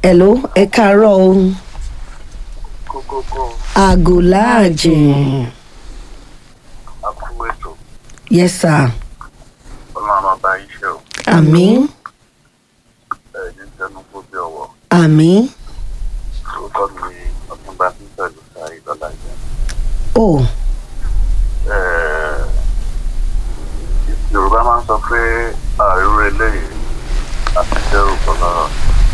hello ẹ káàárọ̀ o kókókó aago láàjìn akú ètò yes sir ọlọ́run máa bá yín ṣe o àmín ẹ̀ ní tẹnu kó bí ọwọ́ àmín orúkọ mi ọ̀túnba pípẹ̀lú sáré lọ́la jẹ́ o yorùbá máa ń sọ pé àìrú eléyìí àti dẹ́rù kọlọ́rọ̀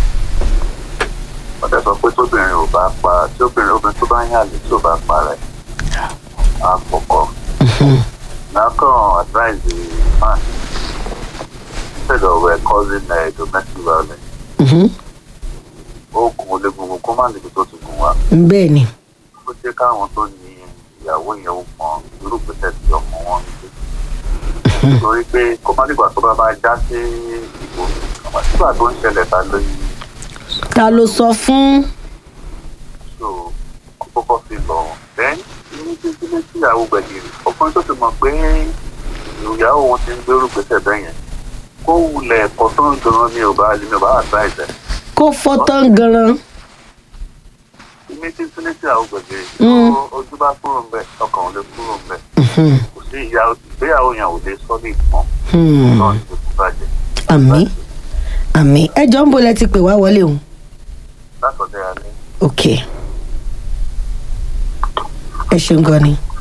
wọ́n dẹ̀ sọ pé tóbìnrin ò bá pa tí obìnrin obìnrin tó bá ń yàlè tí ò bá pa rẹ̀ á kọ̀kọ́ nákàn advise the man instead of uh, causing uh, domestic violence Mhm. ó gun olè gungun kó má níbi tó ti gùn wá bẹ́ẹ̀ ni ó jẹ́ káwọn tó ní ìyàwó yẹn ó mọ irú ìgbésẹ̀ tí ọmọ wọn ń gbé nítorí pé kó má nígbà tó bá bá já sí ìbò nígbà tó ń ṣẹlẹ̀ ta lóyún ta ló sọ fún so kó kọ́kọ́ fi lọ then ní títí létí ìyàwó gbẹ̀gìrì ọkùnrin tó ti mọ̀ pé ìyàwó wọn ti ń gbérù gbèsè bẹ́ẹ̀ yẹn kó wulẹ̀ ẹ̀kọ́ tó ń gan ní ọba ní ọba advice ẹ̀ kó fọ́tán ganan ní títí létí ìyàwó gbẹ̀gìrì Mm. ojú bá kúrò ń bẹ̀ ọkàn ò lè kúrò ń bẹ̀ Mhm. kò sí ìyá ìgbéyàwó yẹn ò lè sọ ní ìpọ́n Hmm. náà ní gbogbo bàjẹ́ àmín àmín ẹ jọ ń bo lẹ ti pè wá wọlé o látọ̀dẹ̀ alẹ́. ok ẹ ṣeun gan ni.